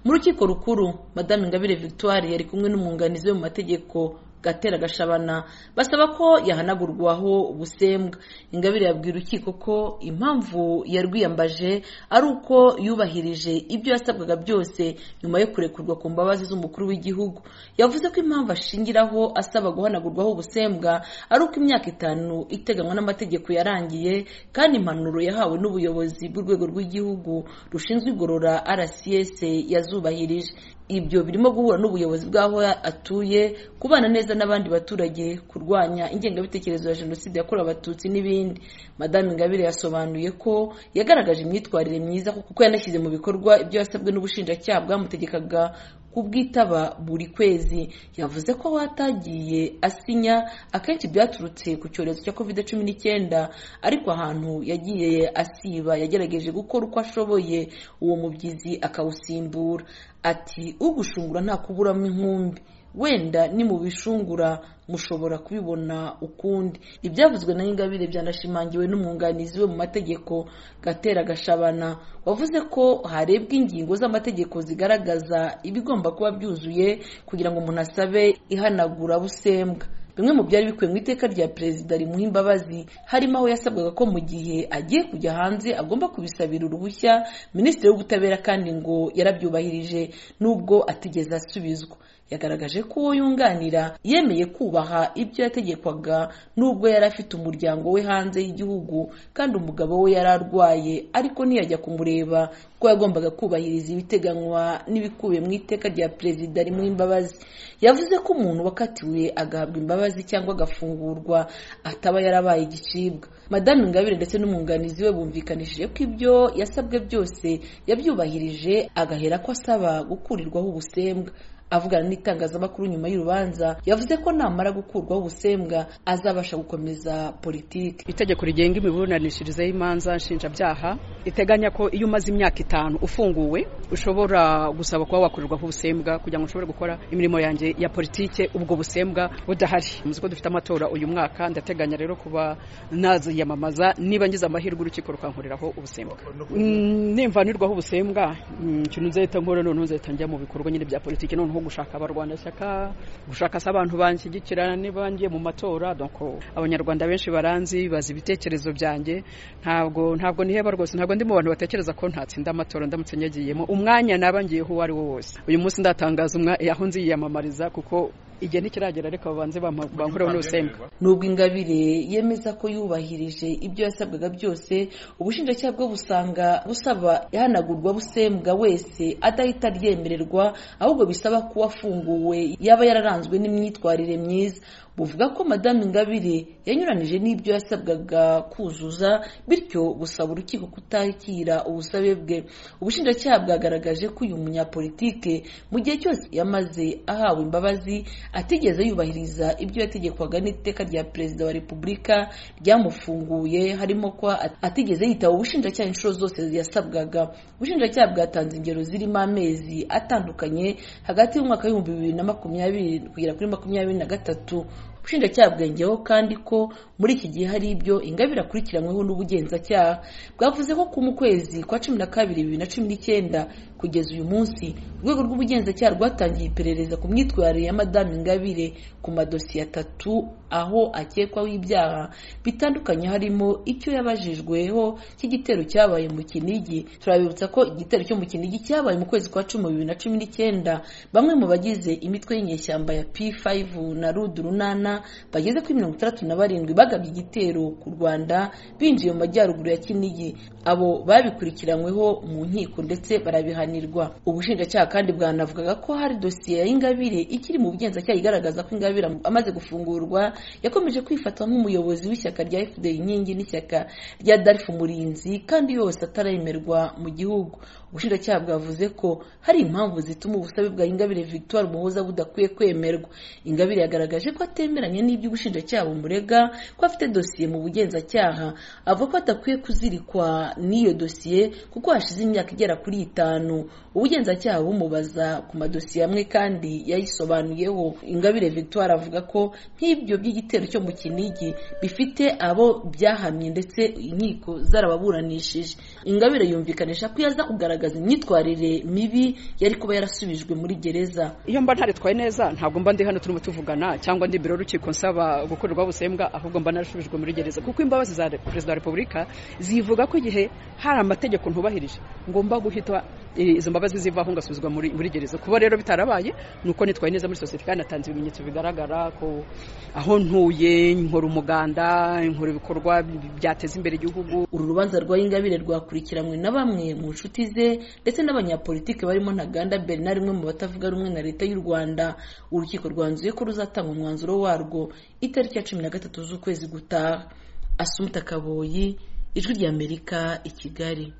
rukiko rukuru madame ingabire victoire yari kumwe n'umwunganizi we mu mategeko gatera gashabana basaba ko yahanagurwaho ubusembwa ingabire yabwiye urukiko ko impamvu yarwiyambaje ari uko yubahirije ibyo yasabwaga byose nyuma yo kurekurwa ku mbabazi z'umukuru w'igihugu yavuze ko impamvu ashingiraho asaba guhanagurwaho ubusembwa ari uko imyaka itanu iteganywa n'amategeko yarangiye kandi impanuro yahawe n'ubuyobozi bw'urwego rw'igihugu rushinzwe igorora rcs yazubahirije ibyo birimo guhura n'ubuyobozi bw'aho atuye kubana neza n'abandi baturage kurwanya ingengabitekerezo ya jenoside yakorewe abatutsi n'ibindi madame ingabire yasobanuye ko yagaragaje imyitwarire myiza kuko yanashyize mu bikorwa ibyo yasabwe n'ubushinjacyaha bwamutegekaga kubwitaba buri kwezi yavuze ko watagiye asinya akenshi byaturutse ku cyorezo cya covid cumi n'icyenda ariko ahantu yagiye asiba yagerageje gukora uko ashoboye uwo mubyizi akawusimbura ati ugushungura ntakuburamo inkumbi wenda ni mu bishungura mushobora kubibona ukundi ibyavuzwe na ingabire byanashimangiwe n'umwunganizi we mu mategeko gatera gashabana wavuze ko harebwa ingingo z'amategeko zigaragaza ibigomba kuba byuzuye kugira ngo umuntu asabe ihanagurabusembwa bimwe mu byari bikubiye mu iteka rya perezida rimuha imbabazi harimo aho yasabwaga ko mu gihe agiye kujya hanze agomba kubisabira uruhushya minisitiri w'ubutabera kandi ngo yarabyubahirije nubwo atigeze asubizwa yagaragaje ko uwo yunganira yemeye kubaha ibyo yategekwaga nubwo yari afite umuryango we hanze y'igihugu kandi umugabo we yari arwaye ariko ntiyajya kumureba kuko yagombaga kubahiriza ibiteganywa n'ibikubiye mu iteka rya perezida rimuha imbabazi yavuze ko umuntu wakatiwe agahabwa imbabazi cyangwa agafungurwa ataba yarabaye igicibwa madame ingabire ndetse n'umwunganizi we bumvikanishije ko ibyo yasabwe byose yabyubahirije agahera ko asaba gukurirwaho ubusembwa avugana n'itangazamakuru nyuma y'urubanza yavuze ko namara gukurwaho ubusembwa azabasha gukomeza politiki itegeko rigenga imiburanishirize y'imanza nshinjabyaha iteganya ko iyo umaze imyaka itanu ufunguwe ushobora gusaba kuba wakurirwaho ubusembwa kugira ngo ushobore gukora imirimo yanjye ya politike ubwo busembwa budahari muzi ko dufite amatora uyu mwaka ndateganya rero kuba naziyamamaza niba ngize amahirwe urukiko rukankuriraho ubusembwa nimvanirwaho ubusembwa ikintu nzahita nkora noneho nzahita njya mu bikorwa nyine bya politiki noneho nko gushaka abarwanashyaka gushaka se abantu banshyigikira niba ngiye mu matora abanyarwanda benshi baranzi bazi ibitekerezo byanjye ntabwo ntabwo niheba rwose ntabwo ndi mu bantu batekereza ko ntatsinda amatora ndamutse nyagiyemo umwanya naba ngiyeho uwo ari wo wose uyu munsi ndatangaza aho nziyamamariza kuko igihe ntikiragera ariko babanze bankureho n'ubusembwa nubwo ingabire yemeza ko yubahirije ibyo yasabwaga byose ubushinjacyaha bwo busanga busaba ihanagurwa busembwa wese adahita ryemererwa ahubwo bisaba kuba afunguwe yaba yararanzwe n'imyitwarire myiza buvuga ko madame ingabire yanyuranije n'ibyo yasabwaga kuzuza bityo busaba urukiko kutakira ubusabe bwe ubushinjacyaha bwagaragaje ko uyu munyapolitike mu gihe cyose yamaze ahawe imbabazi atigeze yubahiriza ibyo yategekwaga n'iteka rya perezida wa repubulika ryamufunguye harimo ko atigeze yitaba ubushinjacyaha inshuro zose yasabwaga ubushinjacyaha bwatanze ingero zirimo amezi atandukanye hagati y'umwaka w'ibihumbi bibiri na makumyabiri kugera kuri makumyabiri na gatatu ubushinjacyaha bwongeyeho kandi ko muri iki gihe hari ibyo ingabire akurikiranyweho n'ubugenzacyaha bwavuze ko ku mu kwezi kwa cumi na kabiri bibiri na cumi n'icyenda kugeza uyu munsi urwego rw'ubugenzacyaha rwatangiye iperereza ku myitwarire ya madame ingabire ku madosiye atatu aho akekwaho ibyaha bitandukanye harimo icyo yabajijweho cy'igitero cyabaye mu kinigi turabibutsa ko igitero cyo mu kinigi cyabaye mu kwezi kwa cumi bibiri na cumi n'icyenda bamwe mu bagize imitwe y'inyeshyamba ya p5 na rudurunana bageze kuri mirongo itandatu na barindwi bagabye igitero ku rwanda binjiye mu majyaruguru ya kinigi abo babikurikiranyweho mu nkiko ndetse barabihanirwa ubushinjacyaha kandi bwanavugaga ko hari dosiye ya ingabire ikiri mu bugenzacyaha igaragaza ko ingabire amaze gufungurwa yakomeje kwifatwa nk'umuyobozi w'ishyaka rya fpr inkingi n'ishyaka rya darifu murinzi kandi yose atarayemerwa mu gihugu ubushinjacyaha bwavuze ko hari impamvu zituma ubusabe bwa ingabire victoire umuhoza budakwiye kwemerwa ingabire yagaragaje ko atemeranya n'ibyo ubushinjacyaha bumurega ko afite dosiye mu bugenzacyaha avuga ko adakwiye kuzirikwa n'iyo dosiye kuko hashize imyaka igera kuri itanu ubugenzacyaha bumubaza ku madosiye amwe kandi yayisobanuyeho ingabire victoire avuga ko nk'ibyo by'igitero cyo mu kinigi bifite abo byahamye ndetse inkiko zarababuranishije ingabire yumvikanisha ko yaza kugaragara igaragaza imyitwarire mibi yari kuba yarasubijwe muri gereza iyo mba ntaritwaye neza ntabwo mba ndi hano turimo tuvugana cyangwa ndi imbere y'urukiko nsaba gukorerwa ubusembwa ahubwo mba narasubijwe muri gereza kuko imbabazi za perezida wa repubulika zivuga ko igihe hari amategeko ntubahirije ngomba guhita izo mbabazi zivaho ngasubizwa muri muri gereza kuba rero bitarabaye ni uko nitwaye neza muri sosiyete kandi natanze ibimenyetso bigaragara ko aho ntuye nkora umuganda nkora ibikorwa byateza imbere igihugu uru rubanza rwa ingabire rwakurikiranywe na bamwe mu nshuti ze ndetse n'abanyapolitike barimo ntaganda bernard umwe mu batavuga rumwe na leta y'u rwanda urukiko rwanzuye ko ruzatanga umwanzuro warwo itariki ya cumi na gatatu z'ukwezi gutaha asumuta kaboyi ijwi ry'amerika i kigali